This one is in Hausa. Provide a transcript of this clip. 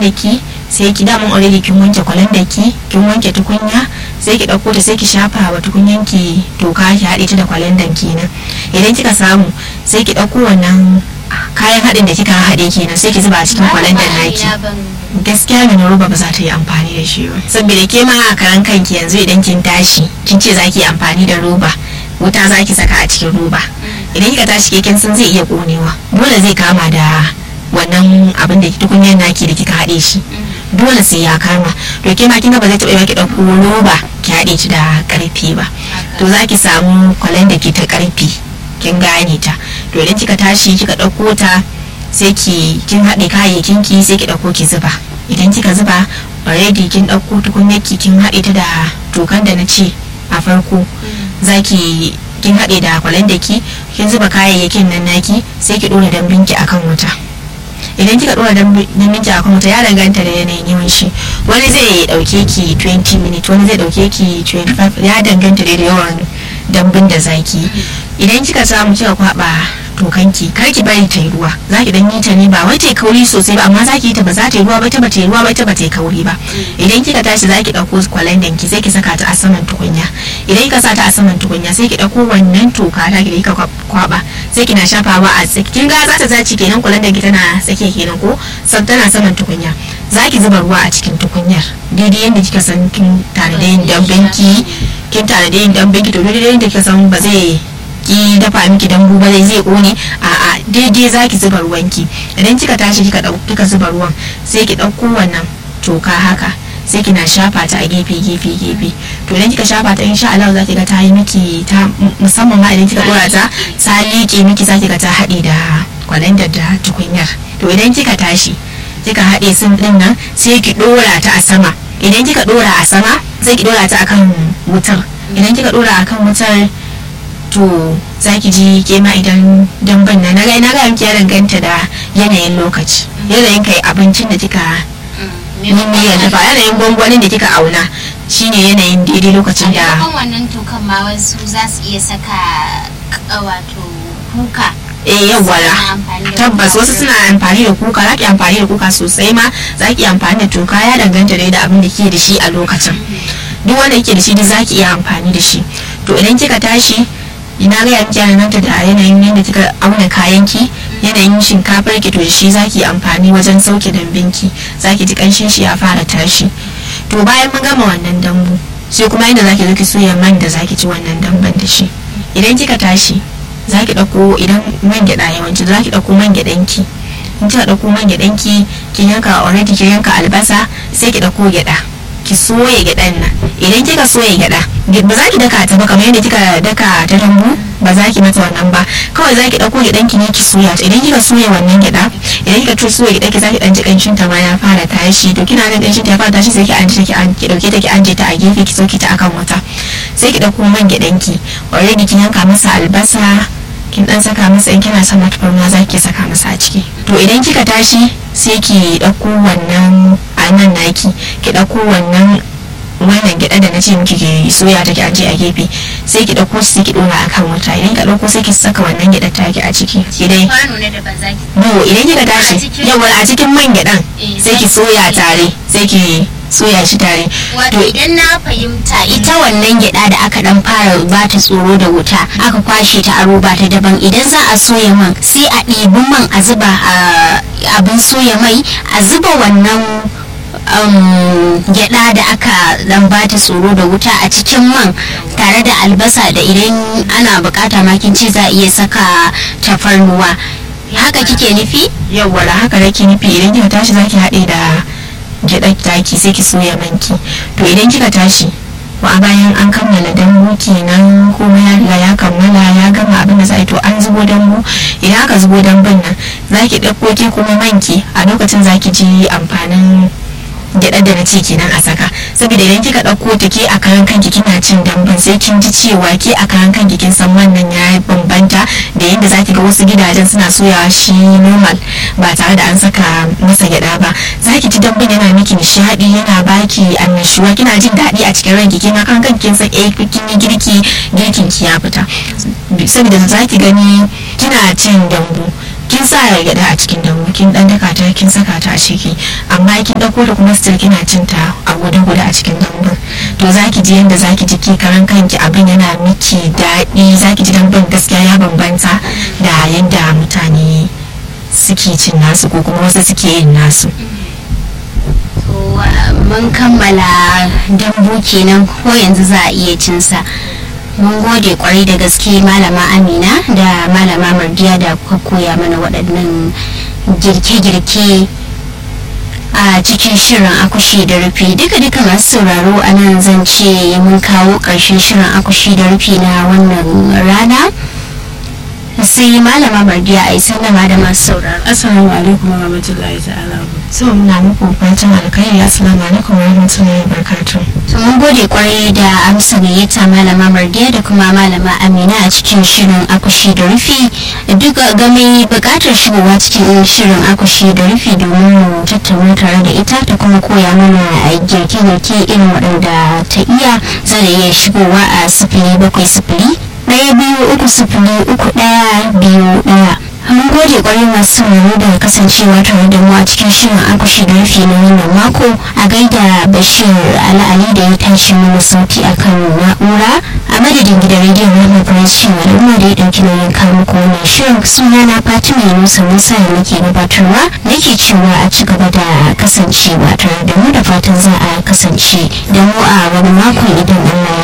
da ki sai ki damun already kin wanke kwalan da ki kin wanke tukunya sai ki dauko ta sai ki shafa wa tukunyan ki toka ki haɗe ta da kwalandan kenan idan kika samu sai ki dauko wannan kayan haɗin da kika haɗe kenan sai ki zuba a cikin kwalandan naki gaskiya mai roba ba za ta yi amfani da shi ba saboda ke ma a karan kanki yanzu idan kin tashi kin ce za ki yi amfani da roba wuta za ki saka a cikin roba idan kika tashi ke kin san zai iya konewa dole zai kama da wannan abin da tukunyar naki da kika haɗe shi dole sai ya kama to ke ma kin ga ba zai taɓa ki ɗauko roba ki haɗe shi da ƙarfi ba to za ki samu kwalen da ke ta ƙarfi kin gane ta to idan kika tashi kika ɗauko ta sai ki kin haɗe kayayyakin ki sai ki ɗauko ki zuba idan kika zuba already kin ɗauko tukunyar ki kin haɗe ta da tokan da na ce a farko zaki kin haɗe da kwalen da ki kin zuba kayayyakin nan naki sai ki ɗora dambin ki akan wuta idan kika ɗora dambin ki akan wuta ya danganta da yanayin yawan shi wani zai ɗauke ki 20 minutes wani zai ɗauke ki 25 ya danganta da yawan dambin da zaki idan kika samu kika kwaba tokanki kar ki bari ta yi ruwa za ki dan yi ta ne ba wai ta yi kauri sosai ba amma za ki yi ta ba za ta yi ruwa ba ta ba ta yi ruwa ba ta ba ta yi kauri ba idan kika tashi za ki dauko kwalandan ki sai ki saka ta a saman tukunya idan kika sa ta a saman tukunya sai ki dauko wannan toka ta ki kika kwaba sai kina shafawa a tsaki kin ga za ta zaci kenan kwalandan ki tana tsakiya kenan ko san tana saman tukunya za ki zuba ruwa a cikin tukunyar daidai yadda kika san kin tare da yin damben ki kin tare da yin damben ki to daidai yadda kika san ba zai ki dafa miki dambu ba zai kone a a daidai zaki zuba ruwanki idan kika tashi kika kika zuba ruwan sai ki dauko wannan toka haka sai kina shafa ta a gefe gefe gefe to idan kika shafa ta insha Allah zaki ga ta yi miki ta musamman ma idan kika dora ta ta liƙe miki zaki ga ta haɗe da kwalandar da tukunyar to idan kika tashi kika haɗe sun ɗin nan sai ki dora ta a sama idan kika dora a sama sai ki dora ta akan wutar idan kika dora akan wutar to za ki ji kema idan damban na naga na ga miki ya danganta da yanayin lokaci yanayin kai abincin da kika niyyar dafa yanayin gwangwanin da kika auna shine yanayin daidai lokacin da a wannan tokan ma wasu za su iya saka wato kuka eh yawwara tabbas wasu suna amfani da kuka za ki amfani da kuka sosai ma za ki amfani da toka ya danganta da abin da ke da shi a lokacin duk wanda yake da shi duk za ki iya amfani da shi to idan kika tashi ina ga yanki nan da yanayin yadda kika auna kayanki yanayin shinkafar ki to da shi zaki amfani wajen sauke dambinki zaki ji kanshin shi ya fara tashi to bayan mun gama wannan dambu sai kuma inda zaki zo ki soya man da zaki ci wannan damban da shi idan kika tashi zaki dauko idan man gyada yawanci zaki dauko man gyadan ki in kika dauko man gyadan ki kin yanka already kin yanka albasa sai ki dauko gyada ki soya gyaɗan nan idan kika soya gyaɗa ba za ki daka ta ba kamar yadda kika daka ta dambu ba za ki mata wannan ba kawai za ki ɗauko gyaɗan ki ne ki soya ta idan kika soya wannan gyaɗa idan kika to soya gyaɗa ki za ki ɗan ji ƙanshin ta ma ya fara tashi to kina jin ƙanshin ta ya fara tashi sai ki anje ki ki ɗauke ta ki anje ta a gefe ki soke ta akan wuta sai ki ɗauko man gyaɗan ki already kin yanka masa albasa kin dan saka masa in kina son tafarnuwa za ki saka masa a ciki to idan kika tashi sai ki ɗauko wannan a nan naki ki ɗauko wannan wannan gyaɗa da na ce miki ki soya ta ki aje a gefe sai ki ɗauko sai ki ɗora a kan wuta idan ka ɗauko sai ki saka wannan gyaɗar taki a ciki ki dai kwano na daban zaki no idan kika tashi yawa a cikin man gyaɗan sai ki soya tare sai ki soya shi tare wato idan na fahimta ita wannan gyada da aka dan fara ba ta tsoro da wuta aka kwashe ta a roba ta daban idan za a soya man sai a ɗibi man a zuba a abin soya mai a zuba wannan gyada da aka dan ba ta tsoro da wuta a cikin man tare da albasa da idan ana bukata makin ce za a iya saka tafarnuwa haka kike nufi yawa haka nake nufi idan kika tashi zaki haɗe da gyaɗar taki sai ki soya manki to idan kika tashi wa bayan an kammala dambu kenan kuma ya riga ya kammala ya gama abin da za to an zubo dambu idan aka zubo dambun nan za ki ɗauko ki kuma manki a lokacin za ki ji amfanin gyaɗar da na ce kenan a saka saboda idan kika ɗauko ta ke a karan kanki kina cin damban sai kin ji cewa ke a karan kanki kin san wannan ya bambanta da yadda zaki ga wasu gidajen suna soyawa shi normal ba tare da an saka masa gyaɗa ba zaki ji damban yana miki nishaɗi yana baki annashuwa kina jin daɗi a cikin ranki kina kan kanki kin san eh kin yi girki girkin ki ya fita saboda zaki gani kina cin dambu kin sa gyada a cikin dambu kin dan daka ta kin saka ta a ciki amma kin dauko da kuma still kina cin ta a guda guda a cikin dambu to zaki ji yanda zaki ji ki karan kanki abin yana miki daɗi zaki ji dambun gaskiya ya bambanta da yanda mutane suke cin nasu ko kuma wasu suke yin nasu mun kammala dambu kenan ko yanzu za a iya cinsa mun gode kwarai da gaske malama amina da malama mardiya da kuka koya mana waɗannan girke-girke a cikin shirin akushi da rufi duka duka masu sauraro a nan zan ce mun kawo ƙarshen shirin akushi da rufi na wannan rana sai malama mardiya a yi sallama da masu sauraro assalamu alaikum wa rahmatullahi ta'ala so muna muku fatan alkhairi assalamu alaikum wa rahmatullahi wa barakatuh to mun gode kwarai da amsa gayyata malama mardiya da kuma malama amina a cikin shirin akushi da rufi duk game bukatar shigowa cikin shirin akushi da rufi domin mu tattauna tare da ita ta kuma koya mana girke-girke irin waɗanda ta iya za da iya shigowa a sifili bakwai sifili ɗaya biyu uku sifili uku ɗaya biyu ɗaya mun gode kwarai masu sauraro da kasancewa tare da mu a cikin shirin akushi da rufe na wannan mako a gaida bashir al'ali da ya tashi mana sauti akan na'ura a madadin gidan rediyon na faransi al'umma da ya ɗauki nauyin kawo muku wannan shirin suna na fatima yunusa musa da nake gabatarwa nake cewa a ci gaba da kasancewa tare da mu da fatan za a kasance da mu a wani makon idan allah ya